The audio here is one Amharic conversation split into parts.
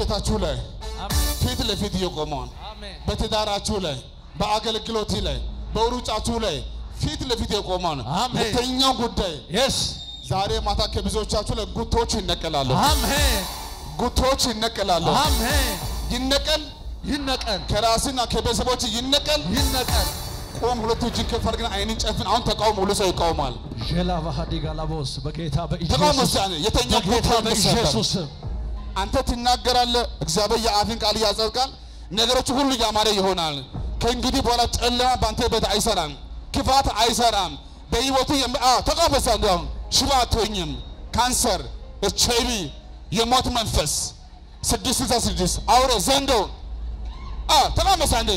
በቤታችሁ ላይ አሜን ፊት ለፊት እየቆመውን አሜን በትዳራችሁ ላይ በአገልግሎት ላይ በሩጫችሁ ላይ ፊት ለፊት የቆመውን አሜን። ሁለተኛው ጉዳይ የስ ዛሬ ማታ ከብዙዎቻችሁ ላይ ጉቶች ይነቀላሉ። አሜን ጉቶች ይነቀላሉ። አሜን ይነቀል ይነቀል ከራስና ከቤተሰቦች ይነቀል። ይነቀል ቆም፣ ሁለቱ እጅን ከፍ አድርገን አይንን ጨፍን። አሁን ተቃውሞ ሁሉ ሰው ይቃውማል። ዤላ ባህዲ ጋላቦስ በጌታ ተቃውሞ በኢየሱስ እስቲ የተኛ በጌታ ጉቶ ይነሳል። በኢየሱስ ስም አንተ ትናገራለህ፣ እግዚአብሔር የአፍን ቃል ያጸድቃል። ነገሮች ሁሉ ያማረ ይሆናል። ከእንግዲህ በኋላ ጨለማ በአንተ ቤት አይሰራም፣ ክፋት አይሰራም። በህይወቱ ተቃበሳ እንዲያውም ሽባ አትሆኝም። ካንሰር፣ ኤች አይ ቪ፣ የሞት መንፈስ ስድስት ስልሳ ስድስት አውሬ ዘንዶ ተቃመሳ እንዴ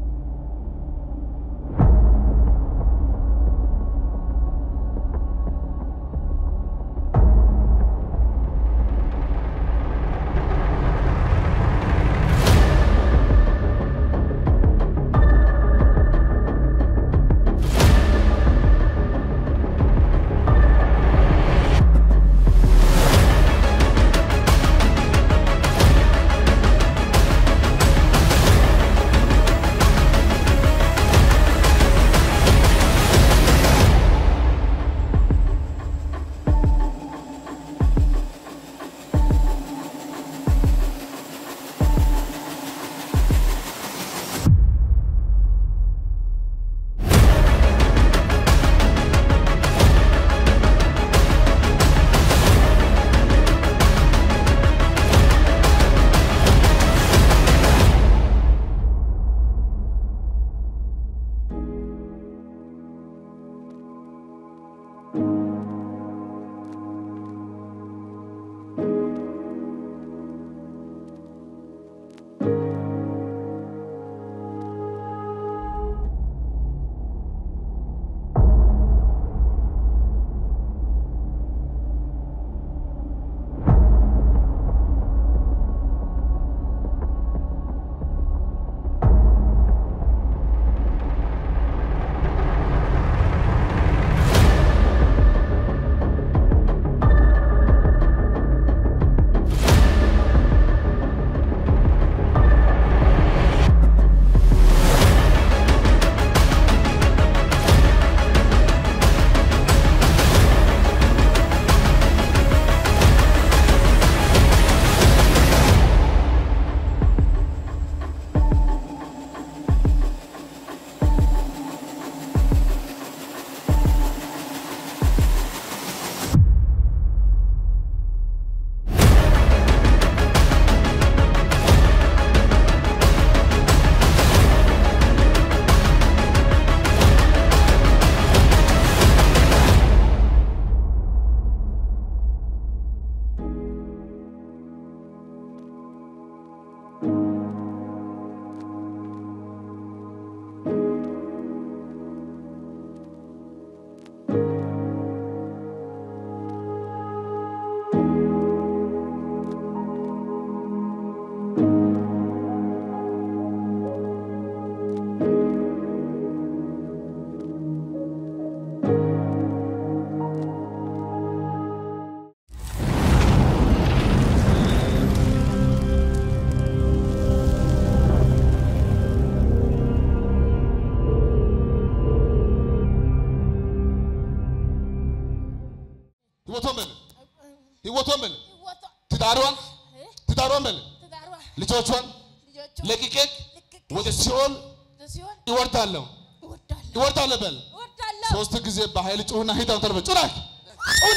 ህይወቷን በል ህይወቷን በል ትዳሯን ትዳሯን በል ልጆቿን ለቅቄ ወደ ሲኦል ይወርዳለሁ ይወርዳለሁ በል ሶስት ጊዜ በኃይል ጩሁና ሂድ አንተ በል ጩና ጩና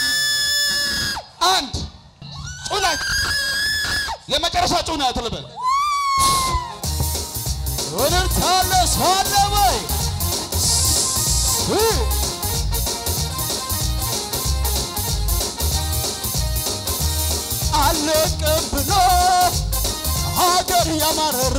አንድ ጩና የመጨረሻ ጩና ተለበል ወደርታለ ሳለ ወይ አለቅም ብሎ ሀገር ያማረረ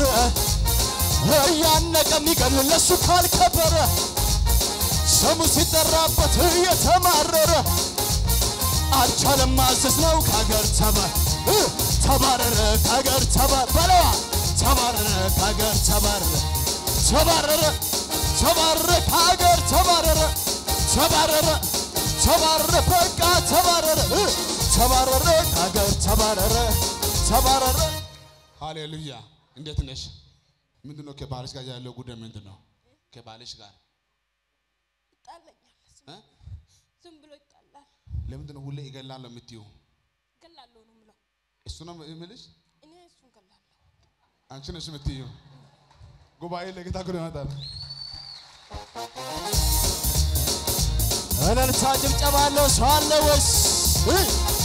እያነቀ የሚገል ለሱ ካልከበረ ስሙ ሲጠራበት እየተማረረ አልቻለም ማዘዝ ነው ከሀገር ተባ ተባረረ ከሀገር ተባ በለዋ ተባረረ ከሀገር ተባረረ ተባረረ ተባረረ ከሀገር ተባረረ ተባረረ ተባረረ በቃ ተባረረ ተባረረ ከሀገር ተባረረ ተባረረ ሃሌሉያ። እንዴት ነሽ? ምንድን ነው ከባልሽ ጋር ያለው ጉዳይ ምንድን ነው? ከባልሽ ጋር ይጣለኛል። ዝም- እ? ዝም ብሎ ይጣላል። ለምንድን ነው ሁሌ ይገላለሁ የምትይው? ገላለሁ ነው የምለው። እሱ ነው የምልሽ። እኔ እሱን ገላለሁ። አንቺ ነሽ የምትይው። ጉባኤ ለጌታ ክብር ይመጣል። እልልታ ጭብጨባ አለው ሰው አለ ወይስ እ?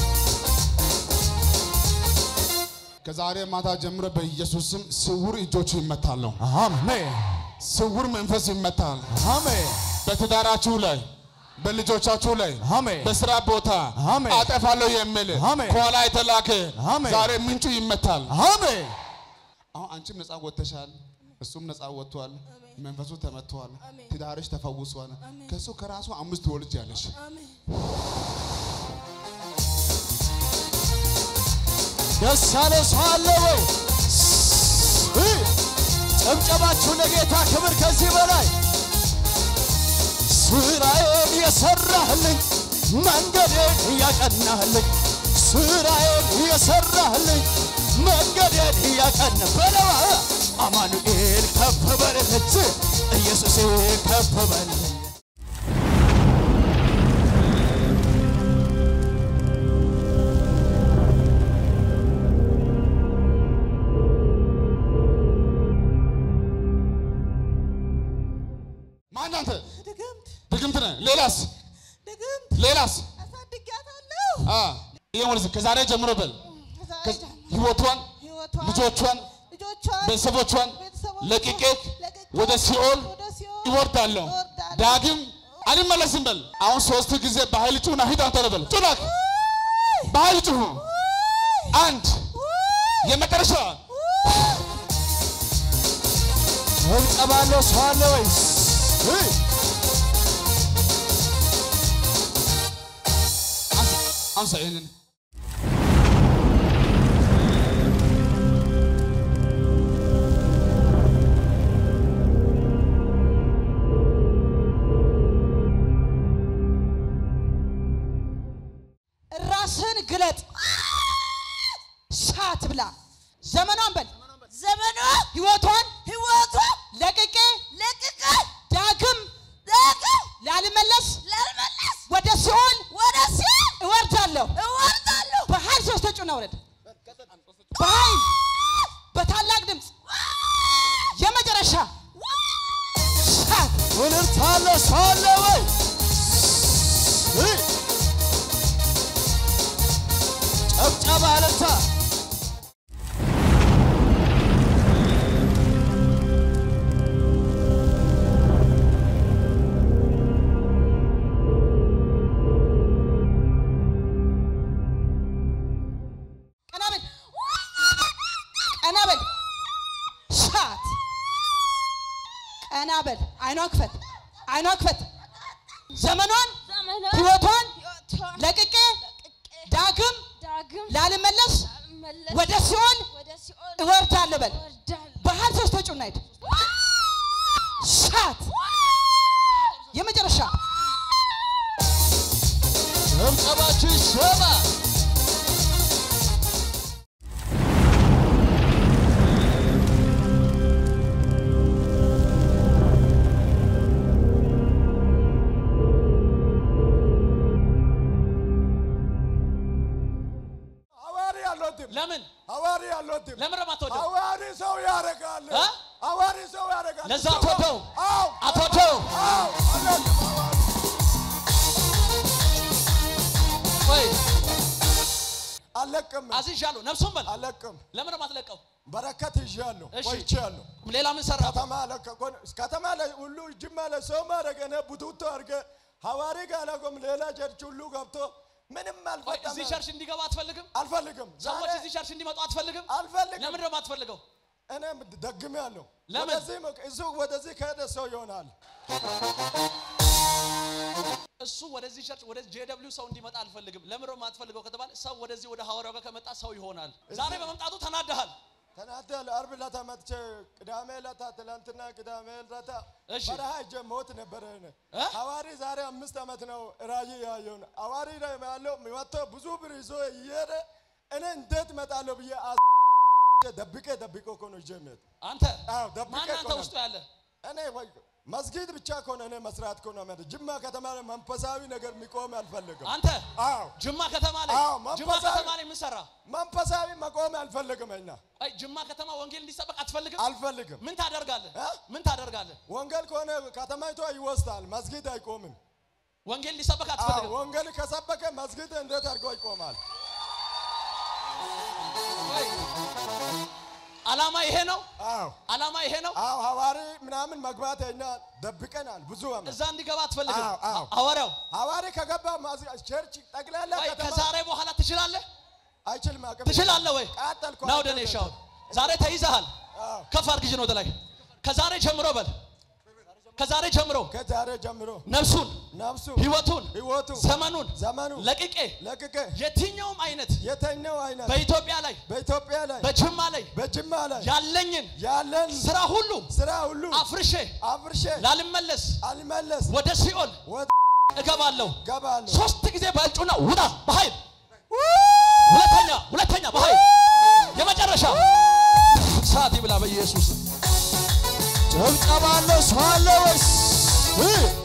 ከዛሬ ማታ ጀምሮ በኢየሱስ ስም ስውር እጆቹ ይመታሉ። አሜን ስውር መንፈስ ይመታል። አሜን በትዳራችሁ ላይ በልጆቻችሁ ላይ አሜን በስራ ቦታ አሜን። አጠፋለሁ የሚል አሜን። ከኋላ የተላከ አሜን። ዛሬ ምንጩ ይመታል። አሜን አሁን አንቺም ነፃ ወጥተሻል፣ እሱም ነፃ ወጥቷል። መንፈሱ ተመቷል። አሜን። ትዳርሽ ተፈውሷል። አሜን። ከሱ ከራሱ አምስት ወልጅ ያለሽ አሜን። ደስ ያለ ሰው አለ ወይ? እ? ጭብጨባችሁ ለጌታ ክብር ከዚህ በላይ ስራዬን የሰራህልኝ መንገዴን እያቀናህልኝ ስራዬን የሰራህልኝ መንገዴን እያቀና በለዋ አማኑኤል ከፍ በልልት ኢየሱሴ ከፍ በልልኝ ማን አንተ? ድግምት ድግምት ነህ። ሌላስ ድግምት ሌላስ? አሳድጊያታለሁ። አ ይሄ ወልዝ ከዛሬ ጀምሮ በል ከዛሬ ከ- ጀምሮ ህይወቷን ህይወቷን ልጆቿን ልጆቿን ቤተሰቦቿን ቤተሰቦቿን ለቅቄ ለቅቄ ወደ ሲኦል ወደ ሲኦል ይወርዳለሁ። እወርዳለሁ። ዳግም አልመለስም በል። አሁን ሶስት ጊዜ በኃይል ጩና ሂድ አንተ በል። ጩናክ በኃይል ጩሁ። አንድ የመጨረሻ ጭብጨባ አለው ሰው አለ ወይስ እ? አንሳ- አንሳ ይሄንን ራስን ግለጥ፣ ሳት ብላ ዘመኗን በል ዘመኗ ህይወቷን ህይወቷ ለቅቄ ለቅቄ ዳግም ዳግም ላልመለስ ላልመለስ ወደ ሲኦል ወደ ሲኦል እወርዳለሁ። እወርዳለሁ። በኃይል ሶስት ተጩና ውረድ። በኃይል በታላቅ ድምፅ የመጨረሻ ሳት እልልታ አለ ሰው አለ ወይ? እ? ጭብጨባ እልልታ ቀና በል ቀና በል ሳት ቀና በል አይኗ ክፈት አይኗ ክፈት ዘመኗን ዘመኗ ህይወቷን ህይወቷን ለቅቄ ለቅቄ ዳግም ዳግም ላልመለስ ላልመለስ ወደ ሲኦል ወደ ሲኦል እወርዳለሁ በል እወርዳለሁ። በኃይል ሶስት ተጩና ሂድ ሳት የመጨረሻ ጭብጨባችሁ ይሰማ አዋሪ አልወድም። ለምን አዋሪ አልወድም። ለምን ነው የማትወደው? አዋሪ ሰው ያደርጋል። እ? አዋሪ ሰው ያደርጋል። ለዛ አትወደው አዎ አትወደው። አዎ አልወድም። አዋሪ ቆይ አለቅም አዝዣለሁ። ነፍሱን በል አለቅም። ለምን ነው የማትለቀው? በረከት ይዣለሁ እሺ። ቆይቻለሁ። ሌላ ምን ሰራ? ከተማ ለቀቆን ከተማ ላይ ሁሉ ጅማ ላይ ሰው ማድረግ እኔ ቡቱቶ አድርገ ሐዋሪ ጋር ለቆም ሌላ ቸርች ሁሉ ገብቶ ምንም ቆይ አልፈጠመ እዚህ ቸርች እንዲገባ አትፈልግም? አልፈልግም። ሰዎች ዛሬ እዚህ ቸርች እንዲመጡ አትፈልግም? አልፈልግም። ለምን ነው የማትፈልገው? እኔ ደግሜ ያለሁ ለምን? ወደዚህ እሱ ወደዚህ ከሄደ ሰው ይሆናል። እሱ ወደዚህ ቸርች ወደ ጄደብሊው ሰው እንዲመጣ አልፈልግም። ለምን ነው የማትፈልገው ከተባለ ሰው ወደዚህ ወደ ሐዋርያው ጋር ከመጣ ሰው ይሆናል። ዛሬ በመምጣቱ ተናደሃል። ተናደል አርብ ዕለት መጥቼ ቅዳሜ ዕለት ትላንትና ቅዳሜ ዕለት እሺ። በረሃ ሄጄ ሞት ነበረ። እኔ እ? ሐዋሪ ዛሬ አምስት ዓመት ነው ራእይ ያየውን ሐዋሪ ላይ ያለው ወጥቶ ብዙ ብር ይዞ እየሄደ እኔ እንዴት እመጣለሁ ብዬ ደብቄ ደብቄ እኮ ነው ይዤ የምሄድ አንተ አዎ፣ ደብቄ ማን አንተ እኮ ነው። ውስጡ ያለ እኔ ወይ መስጊድ ብቻ ከሆነ እኔ መስራት ከሆነ ማለት ጅማ ከተማ ላይ መንፈሳዊ ነገር የሚቆም አልፈልግም። አንተ አዎ ጅማ ከተማ ላይ አዎ፣ ጅማ መንፈሳዊ- ከተማ ላይ ምን ሰራ? መንፈሳዊ መቆም አልፈልግም። እኛ አይ ጅማ ከተማ ወንጌል እንዲሰበክ አትፈልግም? አልፈልግም። ምን ታደርጋለህ? እ? ምን ታደርጋለህ? ወንጌል ከሆነ ከተማይቷ ይወስዳል፣ መስጊድ አይቆምም። ወንጌል እንዲሰበክ አዎ አትፈልግም? ወንጌል ከሰበከ መስጊድ እንዴት አድርጎ ይቆማል? ወይ ዓላማ ይሄ ነው። አዎ ዓላማ ይሄ ነው። አዎ ሐዋሪ ምናምን መግባት እኛ ደብቀናል ብዙ ዓመት። እዛ እንዲገባ አትፈልግም? አዎ፣ አዎ። ሐዋርያው ሐዋሪ ከገባ ማዝ- ቸርች ጠቅላላ ወይ ከተማ ከዛሬ በኋላ ትችላለህ? አይችልም። አቅም ትችላለህ ወይ? ቃጠልኩ። ና ወደ እኔ እሺ። አሁን ዛሬ ተይዘሃል። አዎ። ከፍ አድርግ እጅን ወደ ላይ። ከዛሬ ጀምሮ በል። ከዛሬ ጀምሮ ከዛሬ ጀምሮ ነፍሱን፣ ነፍሱ ህይወቱን፣ ህይወቱ ዘመኑን ዘመኑ ለቅቄ ለቅቄ የትኛውም አይነት የተኛው አይነት በኢትዮጵያ ላይ በኢትዮጵያ ላይ በጅማ ላይ በጅማ ላይ ያለኝን ያለን ስራ ሁሉ ስራ ሁሉ አፍርሼ አፍርሼ ላልመለስ አልመለስ ወደ ሲኦል ወደ እገባለሁ። ገባለሁ። ሶስት ጊዜ በእጩና ውጣ በኃይል ሁለተኛ ሁለተኛ በኃይል የመጨረሻ ሰዓት ይብላ በኢየሱስ ጭብጨባ አለ ሰው አለ ወይስ እ?